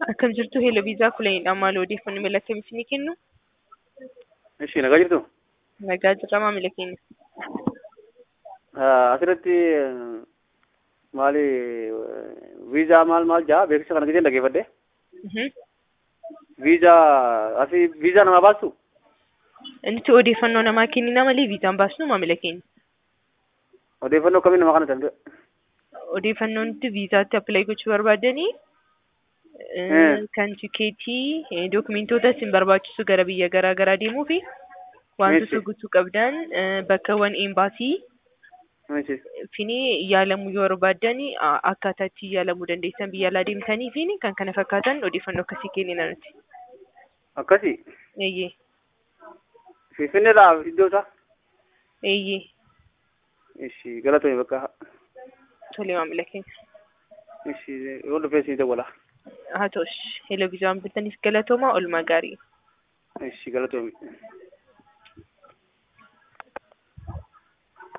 Akkam jirtu Hello Viizaa Kulanidha. Maal odeeffannoo mail akkamitti ni kennu? Ishii nagaa jirtu? Nagaa jirra maamila keenya. Asirratti maali viizaa maal maal jaa beeksisa kana giseen dhaggeeffadhe. Mhm. Viizaa asii viizaa namaa baastu? Nuti odeeffannoo namaa kennina malee viizaan baasnu maamila keenya. Odeeffannoo akkamii namaa kana danda'e? Odeeffannoo nuti viizaatti appilaayi gochuu barbaadanii Eh. kan tikeetii dokumentoota isin barbaachisu gara biyya garaa garaa deemuu fi wantoota Meeshaa. guutuu qabdan eh, bakkeewwan eembaasii Meeshii. fini yaalamuu yoo barbaadan a- akkaataa itti yaalamuu dandeessan biyya alaa deemtanii fi kan kana fakkaatan odeeffannoo akkasii kennina nuti. Akkasii. Eeyyee. Finfinneedhaa iddoo isaa? Eeyyee. Ishii galatoomi bakka. Tolee maamila keenya. Ishii yoo dhufee siin dawwala. Haa ta'us. Hello viizaan bilbiltaniif galatooma oolmaa gaarii. Ishii galatoomi.